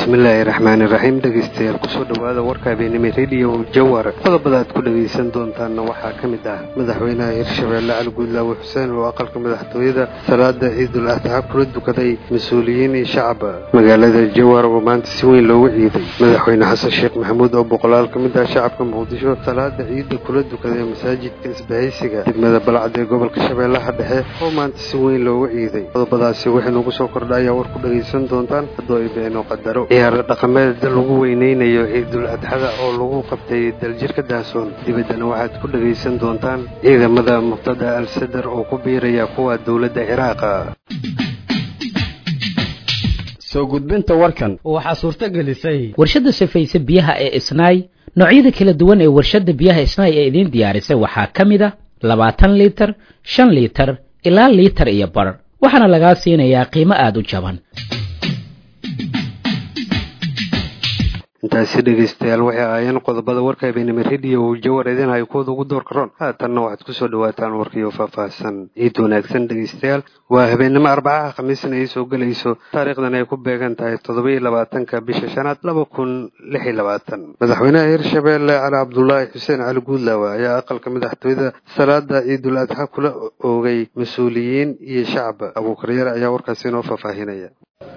bismillaahi raxmaani raxiim dhegeystayaal kusoo dhowaada warka habeenimo rediyo jawar qodobada aad ku dhegaysan doontaanna waxaa ka mid ah madaxweynaha hirshabeelle cali guudlaawe xuseen oo aqalka madaxtooyada salaada ciidul adxa kula dukaday mas-uuliyiin iyo shacab magaalada jawar oo maanta si weyn loogu ciiday madaxweyne xasan sheekh maxamuud oo boqolaal ka mid ah shacabka muqdisho salaada ciidda kula dukaday masaajidka isbahaysiga degmada balcad ee gobolka shabeellaha dhexe oo maanta si weyn loogu ciiday qodobadaasi waxaynuugu soo kordha ayaa war ku dhegaysan doontaan haddoo ay beeno qadaro ciyaaro dhaqameed lagu weyneynayo ciidul adxada oo lagu qabtay daljirka daasoon dibaddana waxaad ku dhegaysan doontaan ciidamada muqtada al sadar oo ku biiraya kuwa dowladda ciraaqa soo gudbinta warkan waxaa suurto gelisay warshadda sifaysa biyaha ee isnaay noocyada kala duwan ee warshadda biyaha isnaay ee idiin diyaarisay waxaa ka mid a labaatan liitar shan liitar ilaa liitar iyo bar waxaana lagaa siinayaa qiimo aada u jaban intaasi dhegaystayaal waxay ahaayeen qodobada warka habeenimo rediyo jawar idinhayo kuwada ugu door karoon haatanna waxaad kusoo dhawaataan warkiyo faahfaahsan ciid wanaagsan dhegaystayaal waa habeenimo arbacaha khamiisna ay soo gelayso taariikhdan ay ku beegan tahay toddoba-iyo labaatanka bisha shanaad laba kun lix iyo labaatan madaxweynaha hirshabeelle cali cabdulaahi xuseen cali guudlaawe ayaa aqalka madaxtooyada salaada ciidul adxa kula oogay mas-uuliyiin iyo shacab abuukaryar ayaa warkaasi inoo faahfaahinaya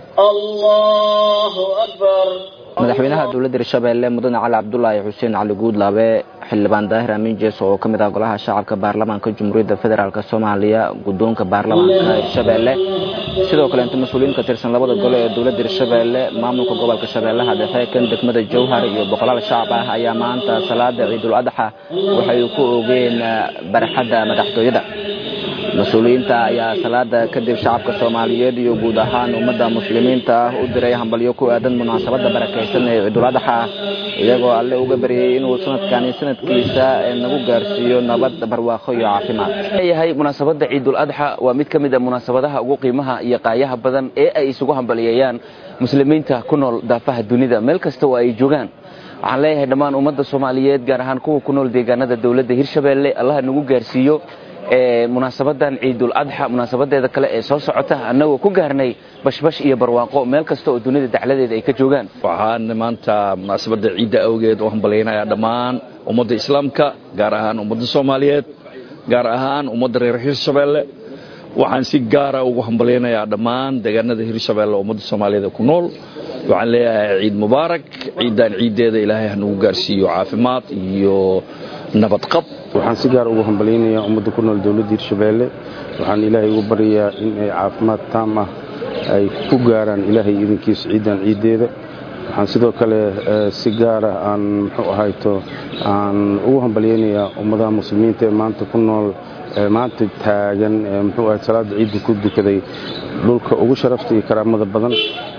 madaxweynaha dowladda hirshabeelle mudane cali cabdulaahi xuseen cali guudlaabe xildhibaan daahir amiin jees oo ka mid ah golaha shacabka baarlamaanka jamhuuriyadda federaalk soomaaliya guddoonka baarlamaanka hirshabeelle sidoo kale inta mas-uuliyiin ka tirsan labada gole ee dowladda hirshabeelle maamulka gobolka shabeellaha dhexe kan degmada jowhar iyo boqolaal shacab ah ayaa maanta salaada ciidul adxa waxay ku oogeen barxadda madaxtooyada mas-uuliyiinta ayaa salaada kadib shacabka soomaaliyeed iyo guud ahaan ummadda muslimiinta ah u diray hambalyo ku aadan munaasabadda barakaysan ee ciidul adxa iyagoo alle uga baryay inuu sanadkani sanadkiisa nagu gaarsiiyo nabad barwaaqo iyo caafimaad leeyahay munaasabadda ciidul adxa waa mid ka mid a munaasabadaha ugu qiimaha iyo qaayaha badan ee ay isugu hambaliyeeyaan muslimiinta ku nool daafaha dunida meel kasta oo ay joogaan waxaan leeyahay dhammaan ummadda soomaaliyeed gaar ahaan kuwa ku nool deegaanada dowladda hirshabeelle allaha nagu gaarsiiyo munaasabadan ciidul adxa munaasabadeeda kale ee soo socota annagoo ku gaarnay bashbash iyo barwaaqo meel kasta oo dunida dacladeeda ay ka joogaan waxaan maanta munaasabadda ciidda awgeed u hambalyaynayaa dhammaan ummadda islaamka gaar ahaan ummadda soomaaliyeed gaar ahaan ummadda reer hirshabeelle waxaan si gaara ugu hambalyaynayaa dhammaan deegaanada hirshabeelle ummadda soomaaliyeed ku nool waxaan leeyahay ciid mubaarak ciiddan ciiddeeda ilaahay hanagu gaarsiiyo caafimaad iyo nabadqab waxaan si gaar ugu hambalyaynayaa ummadda ku nool dowladda hirshabeelle waxaan ilaahay ugu baryayaa in ay caafimaad taam ah ay ku gaaraan ilaahay idinkiisa ciiddan ciiddeeda waxaan sidoo kale si gaara aan muxuu ahayto aan ugu hambalyaynayaa ummadaha muslimiinta ee maanta ku nool maanta taagan muxuu ahay salaada ciidda ku dukaday dhulka ugu sharafta iyo karaamada badan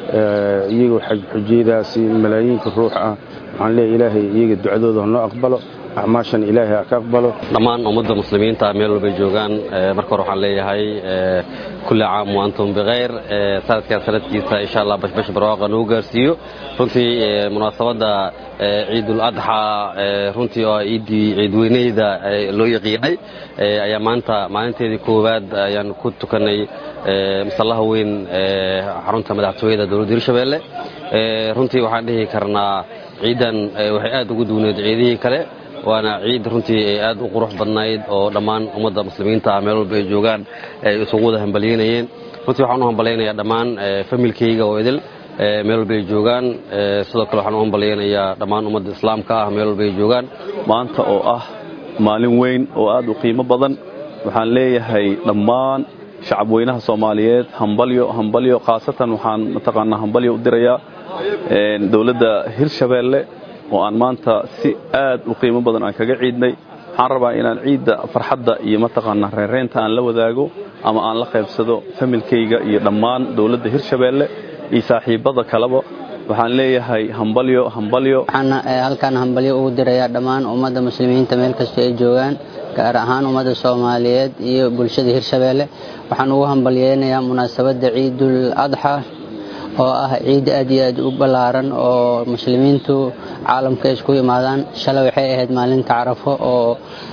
iyagoo xujiyadaasi malaayiinka ruux ah waxaan leeyahay ilaahay iyaga ducadooda hanoo aqbalo acmaashan ilaahay ha ka aqbalo dhammaan ummadda muslimiinta meel walbay joogaan marka hore waxaan leeyahay kulli caam wa antum bikhayr sanadkan sanadkiisa insha allah bashbash barwaaqa nagu gaarsiiyo runtii munaasabadda ciidul adxa runtii oo ciiddii ciidweyneyda loo yaqiinay ayaa maanta maalinteedii koowaad ayaan ku tukanay masallaha weyn xarunta madaxtooyada dowladda hirshabeelle runtii waxaan dhihi karnaa ciiddan waxay aad ugu duwneed ciidihii kale waana ciid runtii aad u qurux badnayd oo dhammaan ummadda muslimiinta ah meel walba ay joogaan ay isugu wada hambalyaynayeen runtii waxaan u hambalyaynayaa dhammaan familkayga oo idil meel walba ay joogaan sidoo kale waxaan u hambalyaynayaa dhammaan ummadda islaamka ah meel walba ay joogaan maanta oo ah maalin weyn oo aad u qiimo badan waxaan leeyahay dhammaan shacabweynaha soomaaliyeed hambalyo hambalyo khaasatan waxaan mataqaanaa hambalyo u dirayaa dowladda hirshabeelle oo aan maanta si aad u qiimo badan aan kaga ciidnay waxaan rabaa inaan ciidda farxadda iyo mataqaanaa reereynta aan la wadaago ama aan la qaybsado familkayga iyo dhammaan dowladda hirshabeelle iyo saaxiibbada kaleba waxaan leeyahay hambalyo hambalyo waxaan halkan hambalyo ugu dirayaa dhammaan ummadda muslimiinta meel kasta ay joogaan gaar ahaan ummadda soomaaliyeed iyo bulshada hirshabeelle waxaan ugu hambalyeynayaa munaasabadda ciidul adxa oo ah ciid aad iyo aad u ballaaran oo muslimiintu caalamka isku imaadaan shalay waxay ahayd maalinta carafo oo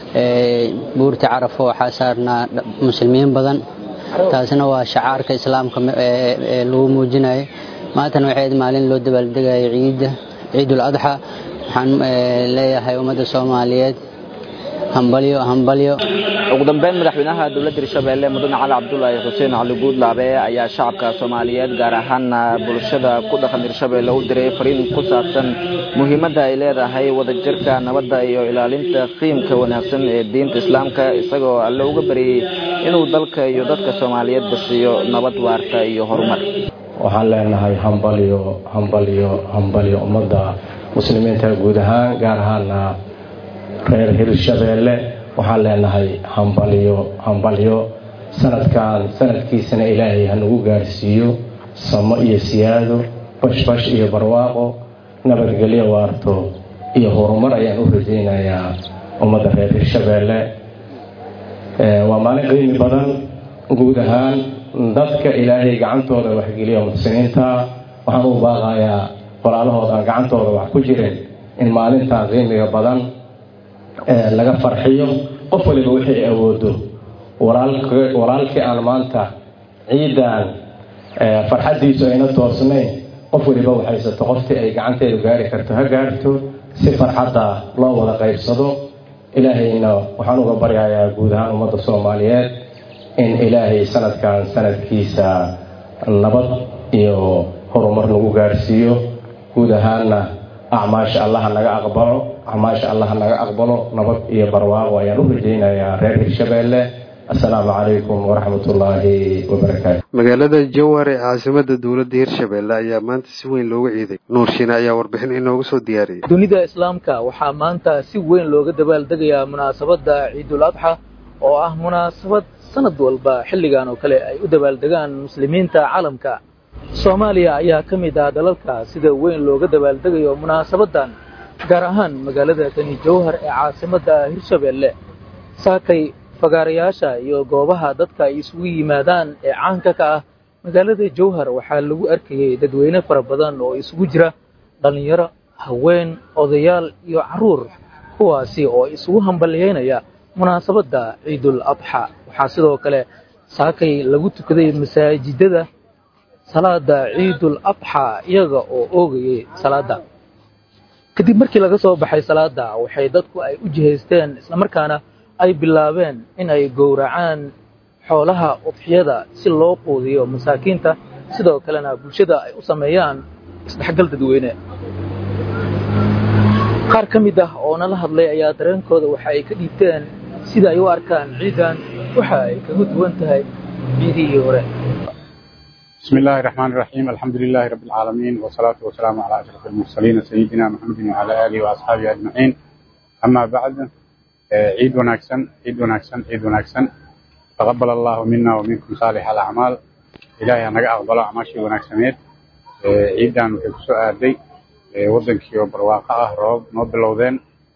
buurta carafo waxaa saarnaa muslimiin badan taasina waa shacaarka islaamka lagu muujinayo maantana waxay ahayd maalin loo dabaaldegaya ciidda ciidul adxa waxaan leeyahay ummadda soomaaliyeed hambalyo hambalyo ugu dambeyn madaxweynaha dowladda hirshabeelle mudane cali cabdulaahi xuseen cali guudlaabe ayaa shacabka soomaaliyeed gaar ahaana bulshada ku dhaqan hirshabeelle u diray fariin ku saabsan muhiimadda ay leedahay wadajirka nabadda iyo ilaalinta qiimka wanaagsan ee diinta islaamka isagoo alle uga baryey inuu dalka iyo dadka soomaaliyeed basiiyo nabad waarta iyo horumar waxaan leenahay hambalyo hambalyo hambalyo ummadda muslimiinta guud ahaan gaar ahaana reer hirshabeelle waxaan leenahay hambalyo hambalyo sanadkan sanadkiisana ilaahay hanagu gaarsiiyo samo iyo siyaado bashbash iyo barwaaqo nabadgelyo waarto iyo horumar ayaan u rajaynayaa ummadda reer hirshabeelle waa maalin qiimi badan guud ahaan dadka ilaahay gacantooda waxgeliya muxsiniinta waxaan u baaqayaa walaalahood aan gacantooda wax ku jirin in maalintaa qiimiga badan laga farxiyo qof waliba wixii awoodo walaalkii aan maanta ciidan farxaddiisu ayna toosnayn qof waliba waxaysato qoftii ay gacanteedu gaari karto ha gaarto si farxadda loo wada qaybsado ilaahayna waxaan uga baryayaa guud ahaan ummadda soomaaliyeed in ilaahay sanadkan sanadkiisa nabad iyo horumar lagu gaarsiiyo guud ahaanna acmaasha allaha naga aqbalo acmaasha allaha naga aqbalo nabad iyo barwaaqo ayaan u rajaynayaa reer hirshabeelle assalaamu calaykum waraxmatullaahi wabarakaatu magaalada jowar ee caasimada dowladda hirshabeelle ayaa maanta si weyn looga ciiday nuur shiine ayaa warbixin inoogu soo diyaariyay dunida islaamka waxaa maanta si weyn looga dabaaldegayaa munaasabadda ciidul adxa oo ah munaasabad sanad walba xilligan oo kale ay u dabaaldegaan muslimiinta caalamka soomaaliya ayaa ka mid ah dalalka sida weyn looga dabaaldegayo munaasabaddan gaar ahaan magaalada tani jowhar ee caasimadda hirshabeelle saakay fagaarayaasha iyo goobaha dadka ay isugu yimaadaan ee caanka ka ah magaalada jowhar waxaa lagu arkayay dadweyne fara badan oo isugu jira dhallinyaro haween odayaal iyo carruur kuwaasi oo isugu hambalyeynaya munaasabadda ciidul adxa waxaa sidoo kale saakay lagu tukaday masaajidada salaada ciidul adxa iyaga oo oogayay salaada kadib markii laga soo baxay salaada waxay dadku ay u jihaysteen islamarkaana ay bilaabeen in ay gowracaan xoolaha udxiyada si loo quudiyo masaakiinta sidoo kalena bulshada ay u sameeyaan isdhexgal dadweyne qaar ka mid ah oo nala hadlay ayaa dareenkooda waxa ay ka dhiibteen sida ay u arkaan ciidan waxa ay kaga duwan tahay ciidihii hore بسم الله الرحمن الرحيم الحمد لله رب العالمين والصلاة والسلام على أشرف المرسلين سيدنا محمد وعلى آله وأصحابه أجمعين أما بعد عيد وناكسن عيد وناكسن عيد وناكسن تقبل الله منا ومنكم صالح الأعمال إلهي أنا أقبل أعماشي وناكسنيت عيدان وحكسو آدي ودنكي وبرواقع روب نوبلودين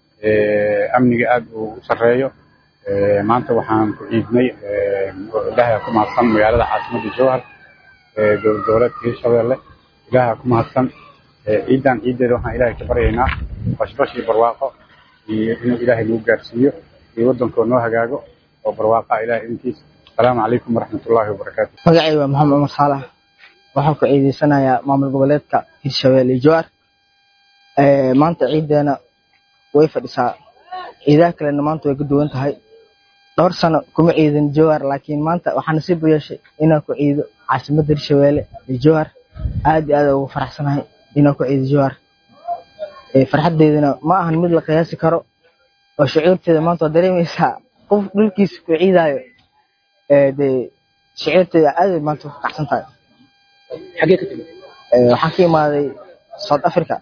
أمني آد وسريو maanta waxaan ku ciidnay ilaahay ku mahadsan magaalada caasimada jowhar dowladka hirshabeelle ilaaha ku mahadsan ciidan ciideeda waxaan ilaahay ka baryaynaa bashbash iyo barwaaqo iyo inuu ilaahay nagu gaarsiiyo iyo waddankoo noo hagaago oo barwaaqa ilahay idinkiisa asalaamu calaykum waraxmatullaahi wabarakaatu magacay waa maxamed cumar saalax waxaan ku ciideysanayaa maamul goboleedka hirshabeelle jowhar maanta ciideena way fadhisaa ciidaha kalena maanta way ka duwan tahay dhowr sano kuma ciidin jowhar laakiin maanta waxaa nasiib u yeeshay inaan ku ciido caasimadda hirshabeelle ee jowhar aad iyo aad ugu faraxsanahay inaan ku ciido jowhar farxaddeedana ma ahan mid la qiyaasi karo oo shucuurteeda maanta waa dareemaysaa qof dhulkiisa ku ciidaayo dee shucuurteeda aad ay maanta u kacsan tahay xagee ka timid waxaan ka imaaday south africa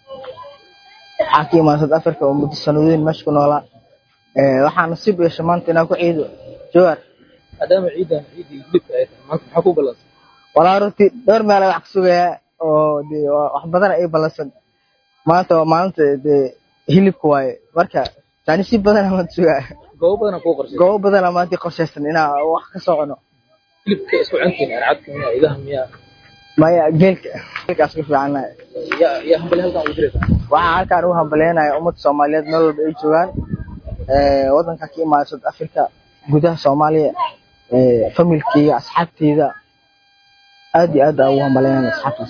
waxaan ka imaaday south africa oo muddo sanadooyin meesha ku noolaa waxaa nasiib u yeeshay maanta inaan ku ciido jowhar maadaama ciidan ciidii hilibka ay tahay maanta maxaa ku ballansan walaa runtii dhowr meela wax ka sugayaa oo dee wax badan ay ballansan maanta waa maalinta dee hilibka waaye marka taani si badan maanta sugaa goobo badan kuu qorshaysan goobo badan maanta qorshaysan inaa wax ka soo cuno hilibka isku cuntiin arcadka miya idaha miya maya geelka geelkaas ku fiicanahay yaa yaa hambali halkan ugu diraysa waxaa halkaan ugu hambalyeynaya ummadda soomaaliyeed meel walba ay joogaan waddanka ka imaada south africa gudaha soomaaliya familkeyga asxaabteyda aad iyo aad aa ugu hambalyeynaya asxaabtaas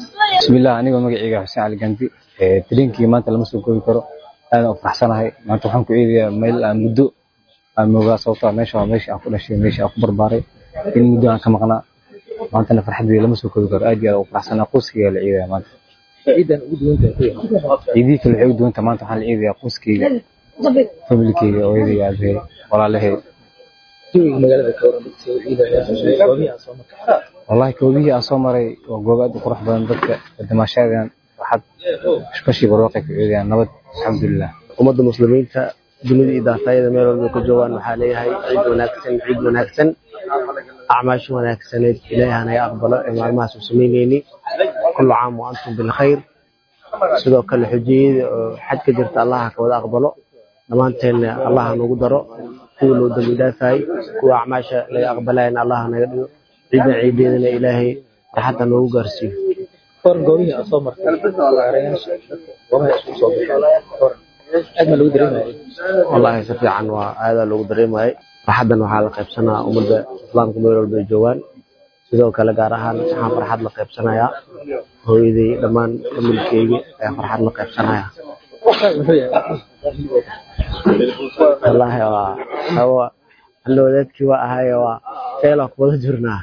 bismillaah anigoo magacayga xuseen cali gandi tariinkii maanta lama soo koobi karo aadan u faraxsanahay maanta waxaan ku ciidayaa meel aan muddo aan moogaa sababtoo ah meesha waa meesha aan ku dhashay meesha aan ku barbaaray in muddo aan ka maqnaa maantana farxadeeda lama soo koobi karo aad iyo aad u faraxsanaa qoyskayga la ciidaya maanta ciidan ugu duwantahay ciidihii kale waxay u duwanta maanta waxaan la ciidayaa qoyskayga familikayga hooyaday aabahey walaalahay jawiga magaalada ka waran dadka soo ciidaya goobihii aan soo markay wallahi koobihii aan soo maray waa goob aad u qurux badan dadka damaashaadaan waxaad bashii barwaaqay ku ciidayaan nabad alxamdulilah ummadda muslimiinta dunida iyo daafayada meel walba ku joogaan waxaa leeyahay ciid wanaagsan ciid wanaagsan acmaasha wanaagsaneed ilaahay hanaga aqbalo ee maalmahaas u samaynayni kullu caam wa antum bilkhayr sidoo kale xujiyada oo xaj ka jirta allaha ka wada aqbalo dhammaanteenna allaha nagu daro kuwa loo dambi dhaafayay kuwa acmaasha laga aqbalayana allaha naga dhigo ciidna ciideedana ilaahay farxadda noogu gaarsiiyo koran goobihii aan soo martay gaarayaasha goobaha isku soo baxay koran aad ma lagu dareemaya wallaahi si fiican waa aadaa loogu dareemayay farxaddan waxaa la qaybsanaa ummadda islaamka meel walba ay joogaan sidoo kale gaar ahaan waxaan farxad la qaybsanayaa hooyaday dhammaan familkeyga ayaa farxad la qaybsanaya wallaahi waa hawa alla wadaadkii waa ahaye waa feelaa ku wada jirnaa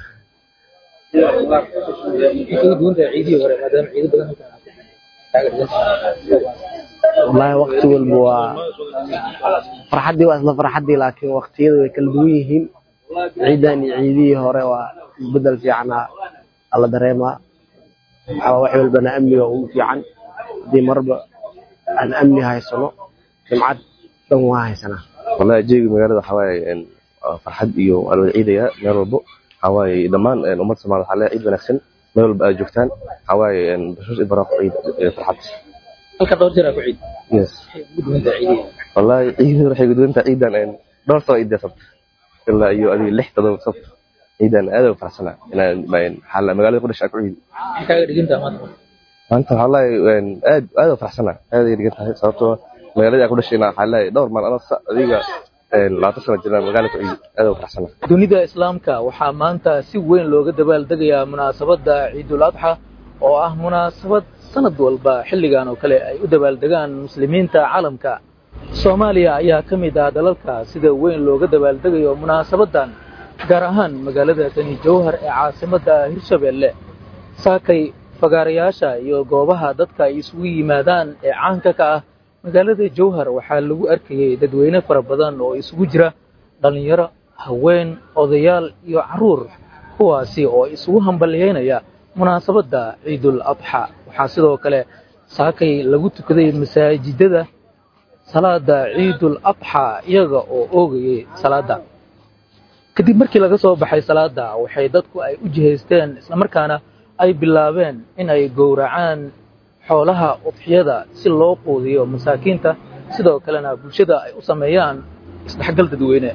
ugu duwantahay ciidihii hore maadaama ciido badan halkan kaaga dhigan wallaahi waqti walba waa farxaddii waa isla farxaddii laakiin waqtiyada way kala duwan yihiin ciidan iyo ciidihii hore waa bedel fiicana alla dareemaa waxaa wax walbana amniga ugu fiican haddii marba aan amni haysano jimcad dhan waa haysanaa wallahi jeegi magaalada waxaa waaye waa farxad iyo waa la wada ciidaya meel walbo waxaa waaye dhammaan ummadda soomaalida waxaa leeyahay ciid wanaagsan meel walba aad joogtaan waxaa waaye bashuus iyo baraaqo ciid iyo farxad halka dhowr jeer aa ku ciid yes ugu duwantahay ciidihii wallahi ciidada waxay guduwantaa ciidan dhowr sano ciidda sabta ilaa iyo adiga lix todoba sabta ciidan aad u faraxsanaa inaan xaala magaalada ku dhashay aan ku ciidi maxay kaaga dhigantaha maanta maanta waxaa lahay aad aad u faraxsanaa aad ay dhigan tahay sababtoo magaaladii aan ku dhashayna waxaa lahay dhowr maal ana adiga labaatan sano jirnaa magaalada ku ciidi aad u faraxsanaa dunida islaamka waxaa maanta si weyn looga dabaaldegayaa munaasabadda ciidul adxa oo ah munaasabad sanad walba xilligan oo kale ay u dabaaldegaan muslimiinta caalamka soomaaliya ayaa ka mid ah dalalka sida weyn looga dabaaldegayo munaasabaddan gaar ahaan magaalada tani jowhar ee caasimadda hirshabeelle saakay fagaarayaasha iyo goobaha dadka ay isugu yimaadaan ee caanka ka ah magaalada jowhar waxaa lagu arkayay dadweyne fara badan oo isugu jira dhallinyaro haween odayaal iyo carruur kuwaasi oo isugu hambalyeynaya munaasabadda ciidul adxa waxaa sidoo kale saakay lagu tukaday masaajidada salaada ciidul adxa iyaga oo oogayay salaada kadib markii laga soo baxay salaada waxay dadku ay u jihaysteen islamarkaana ay bilaabeen in ay gowracaan xoolaha udxiyada si loo quudiyo masaakiinta sidoo kalena bulshada ay u sameeyaan isdhexgal dadweyne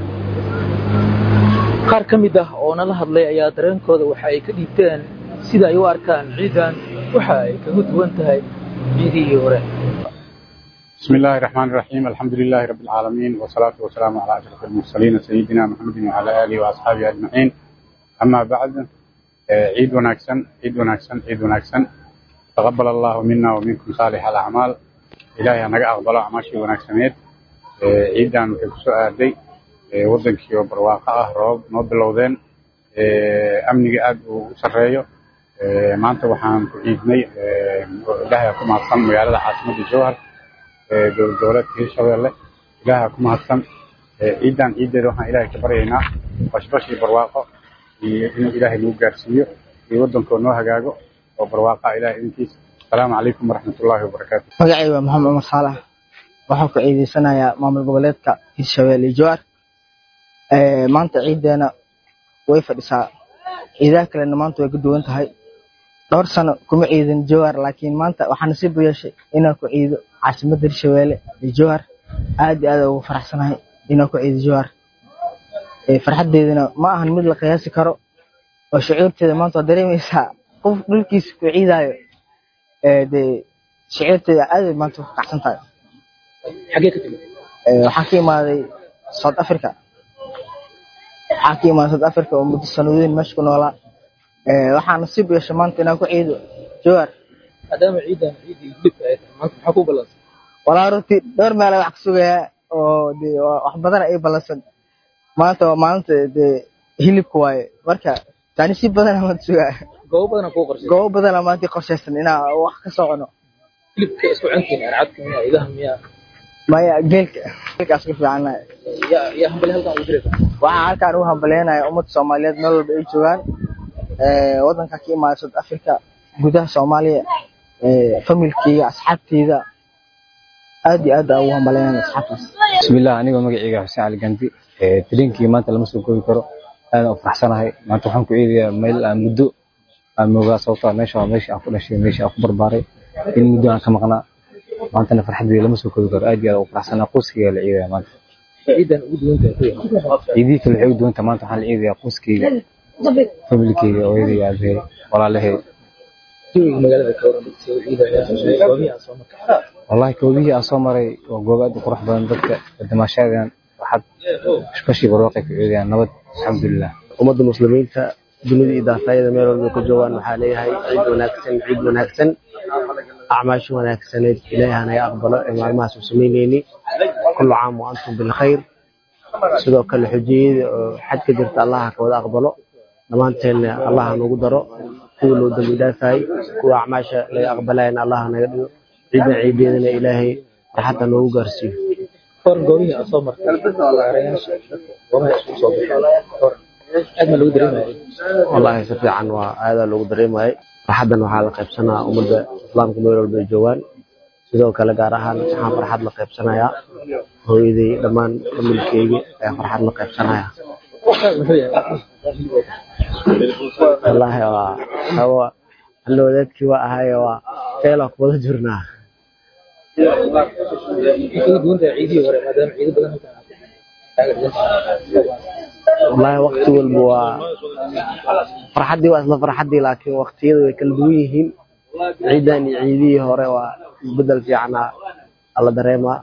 qaar ka mid ah oo nala hadlay ayaa dareenkooda waxa ay ka dhiibteen sida ay u arkaan ciidan waxa ay kaga duwan tahay ciidihii hore بسم الله الرحمن الرحيم الحمد لله رب العالمين والصلاة والسلام على أشرف المرسلين سيدنا محمد وعلى آله وأصحابه أجمعين أما بعد عيد وناكسن عيد وناكسن عيد وناكسن تقبل الله منا ومنكم صالح الأعمال إلهي أنا أقبل أعماشي وناكسنيت عيدان كسو آدي ودنكي وبرواقع روب نوبلودين أمني أد وسريو maanta waxaan ku ciidnay ilaahay ku mahadsan magaalada caasimadda jowhar dowlad goboleedka hirshabeelle ilaaha ku mahadsan ciidan ciiddeeda waxaan ilaahay ka baryaynaa bashbash iyo barwaaqo iyo inuu ilaahay nagu gaarsiiyo iyo waddankoo noo hagaago oo barwaaqa ilahay idinkiisa asalaamu calaykum waraxmatullaahi wabarakaatu magacayga waa maxamed cumar saalax waxaan ku ciidaysanayaa maamul goboleedka hirshabeelle iyo jowhar maanta ciiddeena way fadhisaa ciidaha kalena maanta way ka duwan tahay dhowr sano kuma ciidin jowhar laakiin maanta waxaa nasiib u yeeshay inaan ku ciido caasimadda hirshabeelle iyo jowhar aad iyo aad ugu faraxsanahay inaan ku ciido jowhar farxaddeedana ma ahan mid la qiyaasi karo oo shucuurteeda maanta waa dareemaysaa qof dhulkiisa ku ciidaayo dee shucuurteeda aad bay maanta ku kacsan tahay xagee ka timid waxaan ka imaaday south africa waxaan ka imaaday south africa oo muddo sanadooyin meesha ku noolaa waxaa nasiib yeeshay maanta inaan ku ciido jowar maadaama ciidan ciidii hilibka ay tahay maanta maxaa ku ballansan walaa runtii dhowr meel wax ka sugayaa oo dee wax badan ay ballansan maanta waa maalinta dee hilibka waaye marka tani si badana maanta sugaa goobo badana kuu qorshay goobo badana maanta qorshaysan inaa wax ka soo cuno hilibka isku cuntiin arcadka miyaa idaha miyaa maya geelka geelkaas ku fiicanahay yaa yaa hambali halkan ugu diraysa waxaa halkaan ugu hambaleynayaa ummadda soomaaliyeed meel walba ay joogaan waddanka ka imaada south africa gudaha soomaaliya familkeyga asxaabteyda aad iyo aad aan ugu hambaleynayaa asxaabtaas bismillah anigoo magacayga xuseen cali ganti talinkii maanta lama soo koobi karo aadaan u faraxsanahay maanta waxaan ku eedayaa meel aan muddo aan moogaa sababtoo meesha waa meesha aan ku dhashay meesha aan ku barbaaray in muddo aan ka maqnaa maantana farxadeeda lama soo koobi karo aad iyo aad ugu faraxsanaa qoyskayga la ciidaya maanta ciidan ugu duwan tahay ciidihii kale waxay u duwan tahay maanta waxaan la ciidayaa qoyskayga familikeyga hooyaday aabahey walaalahay jawiga magaalada ka waran dadka soo ciidaya goobihii aan soo markay wallahi koobihii aan soo maray waa goobo aad u qurux badan dadka damaashaadaan waxaad bashii barwaaqay ku ciidayaan nabad alxamdulilah ummadda muslimiinta dunida iyo daafayada meel walba ka joogaan waxaa leeyahay ciid wanaagsan ciid wanaagsan acmaasho wanaagsaneed ilaahay hanaga aqbalo ee maalmahaas u samaynayni kullu caam wa antum bilkhayr sidoo kale xujiyada oo xajka jirta allaha ka wada aqbalo dhammaanteenna allaha nagu daro kuwa loo dambi dhaafayay kuwa acmaasha laga aqbalayana allaha naga dhigo ciidna ciideedana ilaahay farxadda noogu gaarsiiyo koran goobihii aan soo markay waarayaasha goobaha isugu soo baxeen koran aad ma lagu dareemaya wallaahi si fiican waa aadaa loogu dareemayay farxaddan waxaa la qaybsanaa ummadda islaamka meel walba ay joogaan sidoo kale gaar ahaan waxaan farxad la qaybsanayaa hooyaday dhammaan familkeyga ayaa farxad la qaybsanaya wallaahi waa hawa alla wadaadkii waa ahaye waa feelaa ku wada jirnaa kala duwan tahay ciidihii hore maadaama ciido badan halkan aad kaaga dhigan wallaahi waqti walba waa farxaddii waa isla farxaddii laakiin waqtiyada way kala duwan yihiin ciidan iyo ciidihii hore waa isbedel fiicana alla dareemaa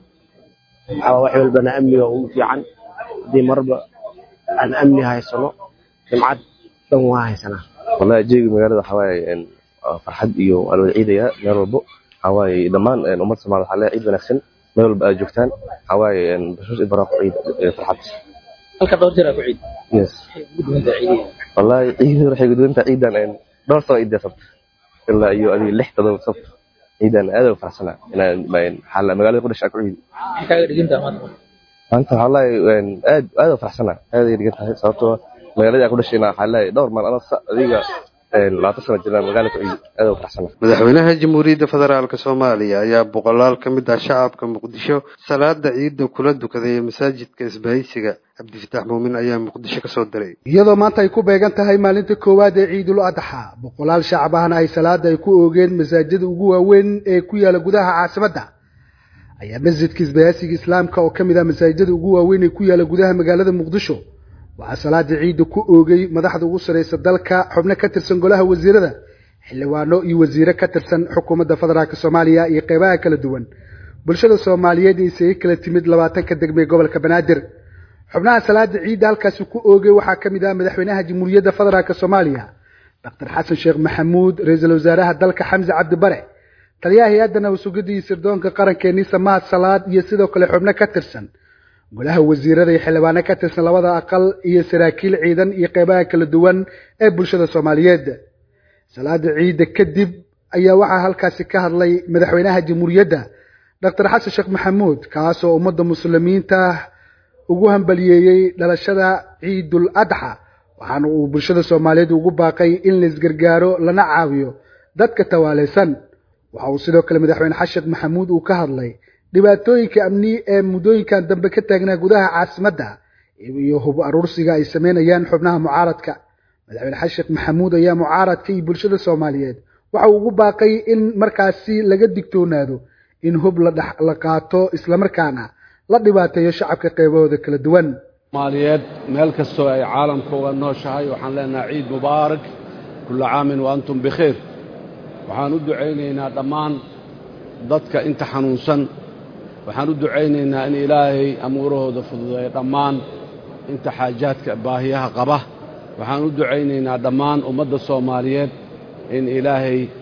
waxaa wax walbana amniga ugu fiican haddii marba aan amni haysano jimcad dhan waa haysanaa wallahi jeegi magaalada waxaa waaye farxad iyo waa lawada ciidaya meel walbo waxaa waaye dhammaan ummadda soomaalida waxaa leeyahay ciid wanaagsan meel walba aad joogtaan waxaa waaye bashoos iyo baraaqo ciid farxad halka dhowr jeer aa ku ciid yes ugu duwan tahay ciidihii wallahi ciidan waxay guduwantaa ciidan dhowr sano ciidda sabta ilaa iyo adiga lix todoba sabta ciidan aad u faraxsanaa inaan xaala magaalada ku dhashay ku ciidi maxay kaaga dhigan tahay maanta maanta waxaa lahay aad aad u faraxsanaa aad ay dhigan tahay sababtoo magaalada aan ku dhashayna waxaa lahay dhowr maal ana adiga labaatan sano jiraan magaala ku ciidi aad u faraxsanaa madaxweynaha jamhuuriyadda federaalk soomaaliya ayaa boqolaal ka mid ah shacabka muqdisho salaada ciidda kula dukaday masaajidka isbahaysiga cabdifitaax muumin ayaa muqdisho ka soo diray iyadoo maanta ay ku beegan tahay maalinta koowaad ee ciidul adxa boqolaal shacab ahna ay salaada ay ku oogeen masaajida ugu waaweyn ee ku yaala gudaha caasimadda ayaa masjidka isbahaasiga islaamka oo ka mid ah masaajidada ugu waaweyn ee ku yaala gudaha magaalada muqdisho waxaa salaada ciidda ku oogay madaxda ugu sarreysa dalka xubno ka tirsan golaha wasiirada xildhibaano iyo wasiire ka tirsan xukuumadda federaalk soomaaliya iyo qeybaha kala duwan bulshada soomaaliyeed isaga kala timid labaatanka degme ee gobolka banaadir xubnaha salaada ciidda halkaasi ku oogay waxaa ka mid ah madaxweynaha jamhuuriyadda federaalk soomaaliya doctor xasan sheekh maxamuud ra-iisul wasaaraha dalka xamse cabdi bare taliyaha hay-adda nabadsugadda iyo sirdoonka qaranka ee nisa mahad salaad iyo sidoo kale xubno ka tirsan golaha wasiirada iyo xildhibaano ka tirsan labada aqal iyo saraakiil ciidan iyo qeybaha kala duwan ee bulshada soomaaliyeed salaada ciidda kadib ayaa waxaa halkaasi ka hadlay madaxweynaha jamhuuriyadda doctor xasan sheekh maxamuud kaasoo ummadda muslimiinta ugu hambaliyeeyey dhalashada ciidul adxa waxaana uu bulshada soomaaliyeed ugu baaqay in la isgargaaro lana caawiyo dadka tawaaleysan waxa uu sidoo kale madaxweyne xasan sheekh maxamuud uu ka hadlay dhibaatooyinka amni ee muddooyinkan dambe ka taagnaa gudaha caasimadda iyo hub aruursiga ay sameynayaan xubnaha mucaaradka madaxweyne xasan sheekh maxamuud ayaa mucaaradka iyo bulshada soomaaliyeed waxa uu ugu baaqay in markaasi laga digtoonaado in hub la dhex la qaato islamarkaana la dhibaateeyo shacabka qeybahooda kala duwan soomaaliyeed meel kastoo ay caalamka uga nooshahay waxaan leenahay ciid mubaarak kulla caamin wa antum bikhayr waxaan u ducaynaynaa dhammaan dadka inta xanuunsan waxaan u ducaynaynaa in ilaahay amuurahooda fududeeyo dhammaan inta xaajaadka baahiyaha qaba waxaan u ducaynaynaa dhammaan ummadda soomaaliyeed in ilaahay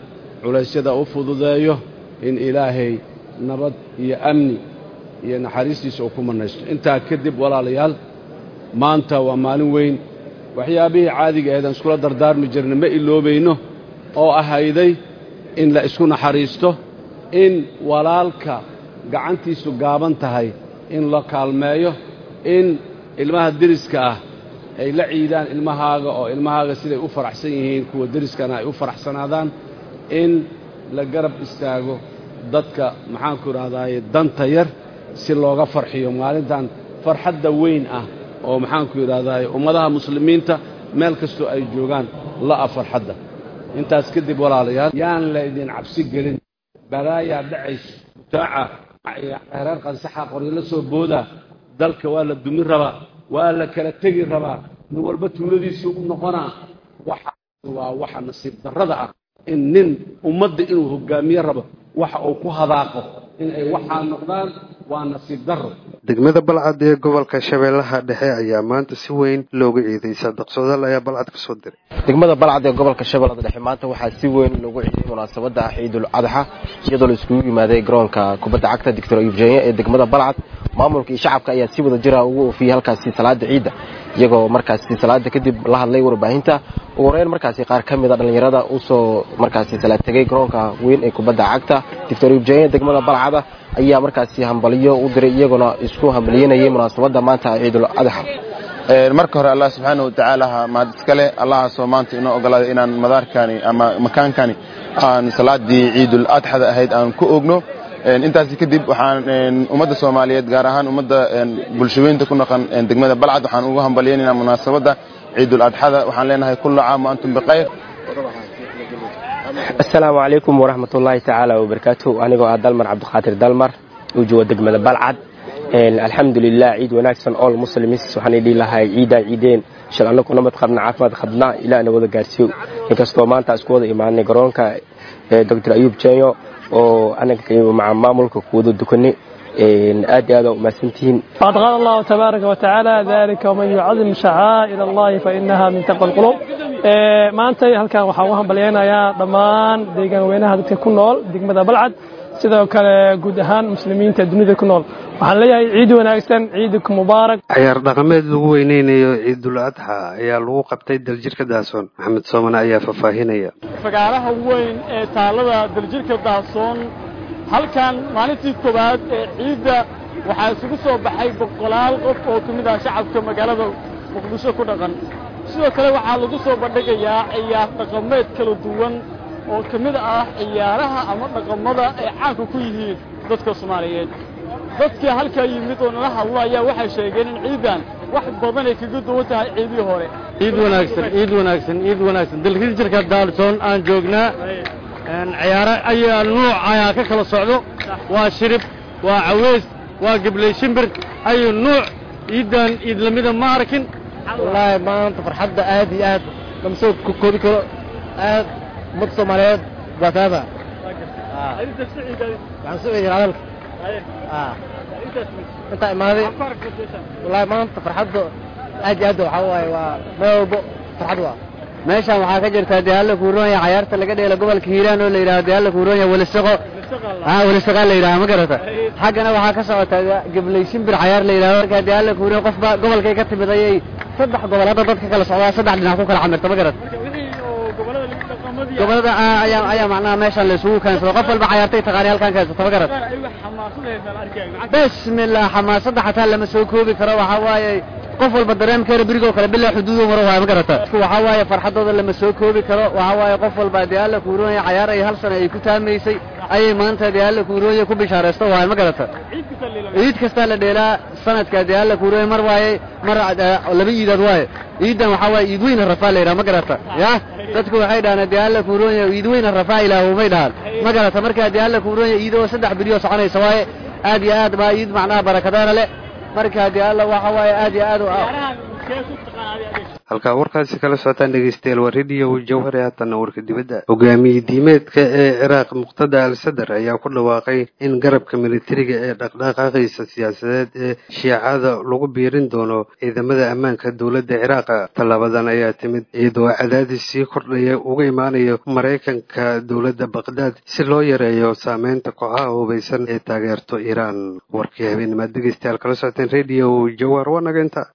culaysyada u fududeeyo in ilaahay nabad iyo amni iyo naxariistiisa uu ku mannaysto intaa kadib walaalayaal maanta waa maalin weyn waxyaabihii caadiga ahayd aan iskula dardaarmi jirna ma iloobayno oo ahayday in la isku naxariisto in walaalka gacantiisu gaaban tahay in la kaalmeeyo in ilmaha deriska ah ay la ciidaan ilmahaaga oo ilmahaaga siday u faraxsan yihiin kuwa deriskana ay u faraxsanaadaan in la garab istaago dadka maxaanku idhahdaaye danta yar si looga farxiyo maalintan farxadda weyn ah oo maxaanku idhahdaaye ummadaha muslimiinta meel kastoo ay joogaan la'a farxadda intaas kadib walaalayaal yaan laydin cabsi gelin balaayaa dhacayso mutaaca reer qansaxa qoryalo soo boodaa dalka waa la dumin rabaa waa la kala tegi rabaa nin walba tuuladiisii u noqonaa waxa waa waxa nasiib darrada ah in nin ummadda inuu hoggaamiye rabo waxa uu ku hadaaqo in ay waxaa noqdaan waa nasiib darro degmada balcad ee gobolka shabeellaha dhexe ayaa maanta si weyn looga ciiday saadaq soodaal ayaa balcad ka soo diray degmada balcad ee gobolka shabeellada dhexe maanta waxaa si weyn loogu ciiday munaasabadda ciidul adxa iyadoo la iskugu yimaaday garoonka kubadda cagta doctor eugenia ee degmada balcad maamulka iyo shacabka ayaa si wada jira ugu oofiyey halkaasi salaada ciidda iyagoo markaasi salaada kadib la hadlay warbaahinta ugu horeyn markaasi qaar ka mida dhallinyarada usoo markaasi salaad tegey garoonka weyn ee kubadda cagta doctor eugenia degmada balcada ayaa markaasi hambaliyo u diray iyaguna isku hambalyeynayay munaasabadda maanta ciidul adxa marka hore allah subxaana watacaala mahad iskale allahaasoo maanta inoo ogolaaday inaan madaarkani ama makaankani aan salaadii ciidul adxada ahayd aan ku ogno intaasi kadib waxaan ummadda soomaaliyeed gaar ahaan ummadda bulshaweynta ku naqan degmada balcad waxaan ugu hambalyeynayna munaasabadda ciidul adxada waxaan leenahay kullu caam wa antum bikhayr asalaamu calaykum waraxmat ullaahi tacaala wabarakaatu anigoo ah dalmar cabdiqaadir dalmar uu jooga degmada balcad alxamdulilah ciid wanaagsan all muslims waxaan idhihi lahay ciidaa ciideen shal annagu nabad qabna caafimaad qabna ilaahna wada gaarsiiyo inkastoo maanta isku wada imaanay garoonka doctor ayuub jenyo oo anaga maca maamulka kuwada dukanay aad iyo aad waa umahadsantihiin فقد قال الله تبارك وتعالى ذلك ومن يعظم شعائر الله فإنها من تقوى القلوب maanta halkan waxaan u hambalyaynayaa dhammaan deegaan weynaha dadka ku nool degmada balcad sidoo kale guud ahaan muslimiinta dunida ku nool waxaan leeyahay ciid wanaagsan ciidku mubaarak ciyaar dhaqameed lagu weyneynayo ciidul adxa ayaa lagu qabtay daljirka daasoon maxamed soomane ayaa faahfaahinaya fagaaraha weyn ee taalada daljirka daasoon halkan maalintii koowaad ee ciidda waxaa isugu soo baxay boqolaal qof oo ka mid ah shacabka magaalada muqdisho ku dhaqan sidoo kale waxaa lagu soo bandhigayaa ciyaar dhaqameed kala duwan oo ka mid ah ciyaaraha ama dhaqamada ay caanka ku yihiin dadka soomaaliyeed dadkii halkaa yimid oo nala hadlo ayaa waxay sheegeen in ciidan wax badan ay kaga duwan tahay ciidii hore ciid wanaagsan ciid wanaagsan ciid wanaagsan dalkii jirka daalsoon aan joognaa ciyaaro ayaa nuuc ayaa ka kala socdo waa shirib waa caweys waa gebley shimbir ayu nuuc ciidan ciid lamida ma arkin wallaahi maanta farxadda aad iyo aad lama soo koobi karo aad ummadda soomaaliyeed baataada waxaan soo eedin hadalka intaa imaaday wallaahi maanta farxadda aad iyo aad waxaa waaye waa meel walbo farxad waa meeshan waxaa ka jirta dealla kuuronya cayaarta laga dheelo gobolka hiiraan oo la yidhaahdo dealla kuuronya welisaqo ah welisaqaa la yidhaha ma garata xaggana waxaa ka socota gebley shimbir cayaar la yidhahdo markaa dealla kuuronya qofba gobolkay ka timid ayay saddex gobol hadda dadka kala socdaa saddex dhinac ku kala camirta ma garata gobolada ayaa ayaa macnaha meeshan la isugu keensado qof walba cayaartay taqaani halkan keensata ma garata bismillah xamaasadda xataa lama soo koobi karo waxaa waaye qof walba dareemkeena berigoo kale bilaa xuduudu maro waay ma garata waxaa waaye farxaddooda lama soo koobi karo waxaa waaye qof walba dee alla kuuroonya cayaar ay hal sano ay ku taamaysay ayay maanta dee alla kuuroonya ku bishaaraysto waay ma garata ciid kastaa la dheelaa sanadka dee alla kuuroonya mar waaye mar laba iidood waaye ciidan waxaa waaye iid weyna rafaa la yidhaha ma garata ya dadku waxay dhahaan dee alla kuuroonya iid weyna rafaa ilaahumay dhahaan ma garata markaa dee alla kuuroonya iidoo saddex beriyo soconaysa waaye aad iyo aad baa iid macnaha barakadaana leh marka dee alla waxa waaye aad iyo aad halkaa warkaasi kala socotaan dhegeystayaal waa radio jawhari haatanna warka dibadda hogaamiye diimeedka ee ciraaq muqtada al sadar ayaa ku dhawaaqay in garabka militariga ee dhaqdhaqaaqiisa siyaasadeed ee shiicada lagu biirin doono ciidamada ammaanka dowladda ciraaq tallaabadan ayaa timid iyadoo cadaadis sii kordhaya uga imaanayo maraykanka dowladda baqdaad si loo yareeyo saameynta kooxaha hubaysan ee taageerto iiraan warkii habeennimaad dhegeystayaal kala socoteen radio jawhar waa naga inta